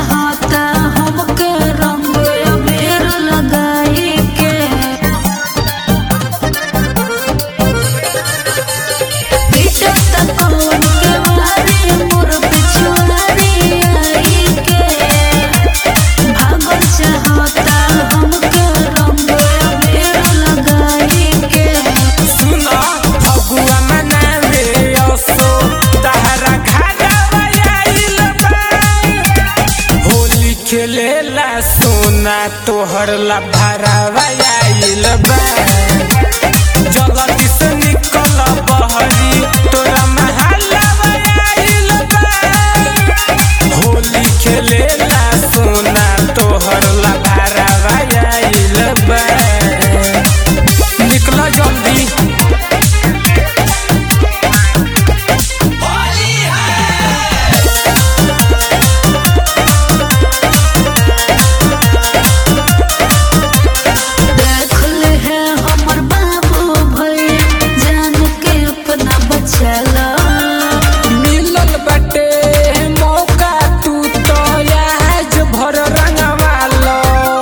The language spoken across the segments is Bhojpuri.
चाहता हमके रंग अबीर लगाई के पीछे तक कौन के मारे मोर पिछुआरी आई के भागल चाहता हमके रंग अबीर लगाई के सुनो फगुआ मनावे असो तहरा घरवा आइल बा होली खेलेला सोना तोहर ला भरावा आइल बा जगती से निकल बहरी तोरा महलवा आइल बा होली खेलेला सोना तोहर ला भरावा आइल बा निकल जल्दी देख ले है हमर बाबू भई जान के अपना बचला मिलल बाटे मौका तू तो आज भर रंगवालो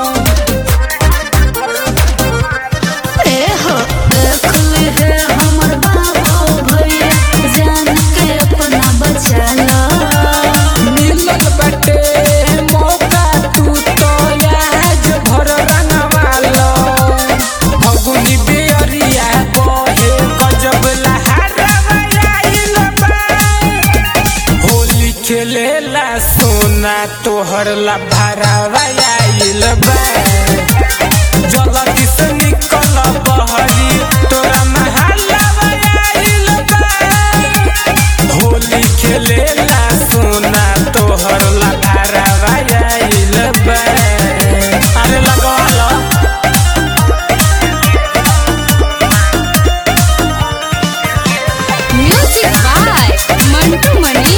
ए हो देख ले है हमर बाबू भई जान के अपना बचला मिलल बाटे मौका तू तो आज भर रंगवालो फगुनी बेरिया बहे गजब लहरवा आइल बा होली खेलेला सोना तोहर ला भरावा आइल बा जगती से निकल बहरी तोरा महलवा आइल बा होली खेलेला सोना तोहर ला भरावा आइल बा अरे लगवाला म्यूजिक बाय मंटू मणि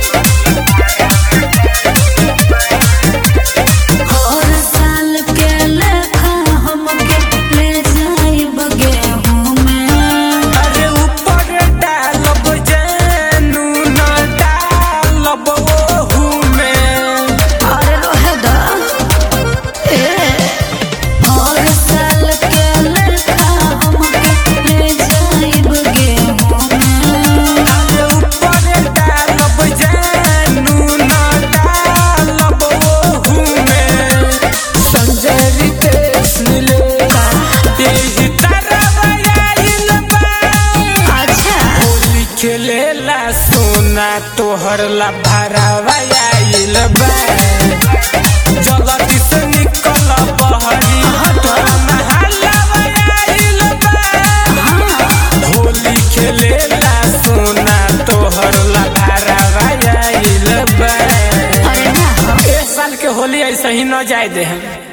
हर साल के लेखा हमके ले जाई बगे में अरे ऊपर डालब जानू न डालब ओहू में अरे रहे दा ए हर साल के लेखा हमके ले जाई बगे में अरे ऊपर डालब जानू न डालब ओहू में संजय रितेश मिले यही तरह आइल बा अच्छा होली खेलेला सोना तोहर ला भरावा आइल बा जगती से निकल बहरी तोरा महलवा आइल बा होली खेलेला सोना तोहर ला भरावा आइल बा अरे ना एक साल के होली ऐसे ही न जाए दे हम